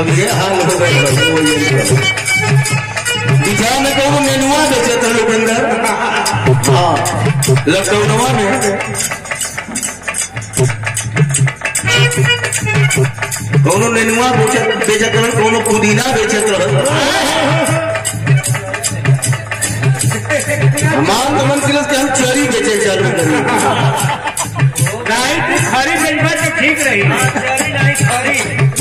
अब ये हाल हो गए वो ये बिचार में कहूँ मेनुआ बेचे थे लोकेंद्र हाँ लॉकडाउनवा में कोनो नेनुआ बेचत बेचत रहे कोनो पुदीना बेचत रहे हमार तो मन किलस के हम चरी बेचे चालू करी नहीं तू खरी बेचबा तो ठीक रही खरी नहीं खरी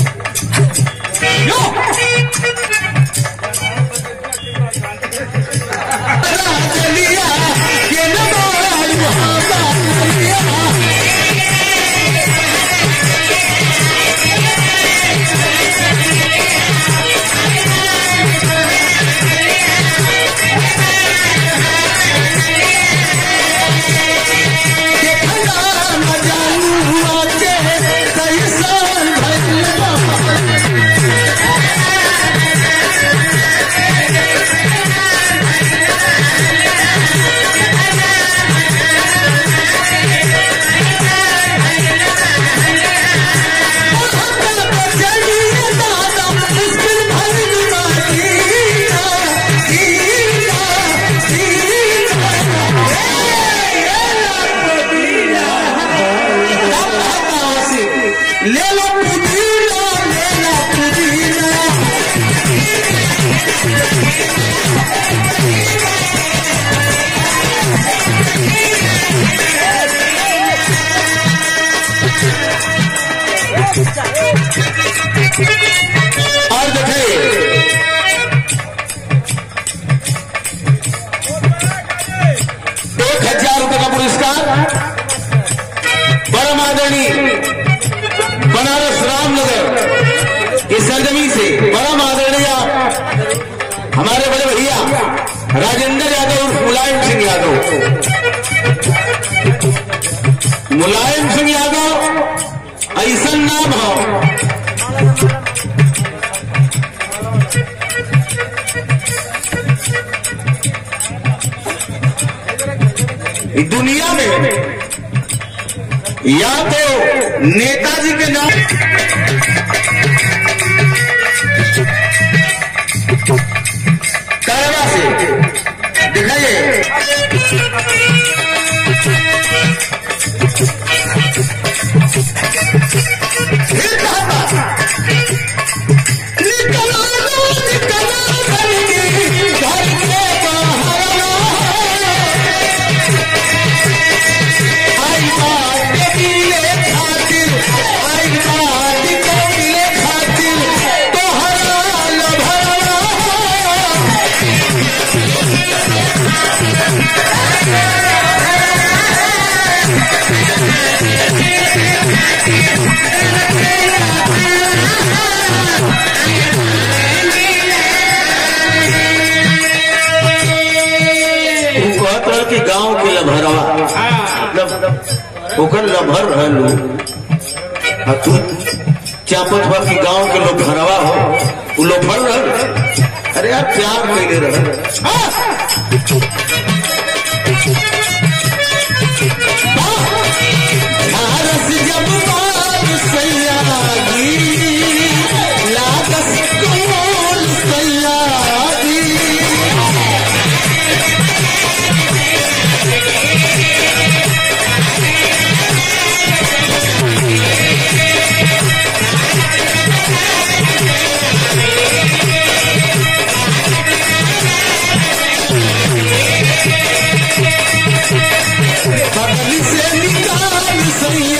चलिया के न बोल ले लो पुदीना ले लो पुदीना और देखिए एक हजार रुपए का पुरस्कार परम आदरणीय बनारस रामनगर इस सरजमी से परम आदरणीय हमारे बड़े भैया राजेंद्र यादव उर्फ मुलायम सिंह यादव मुलायम सिंह यादव ऐसा नाम हो दुनिया में या तो नेताजी के नाम करवा से दिखाइए फिर कहा था, निकलो निकलो बल्कि घर के बाहर आई बात के मिले खातिर आई बात के मिले खातिर तोहरा लभरा तू कहत रह कि गांव के लभरवा मतलब ओकर लभर रहलू आ तू चापत बा कि गांव के लोग भरवा हो उ लोग भर रह अरे यार प्यार कैले रह भारत जब बाल सैयागी लागस कोल सैयागी बगल से निकाल सैया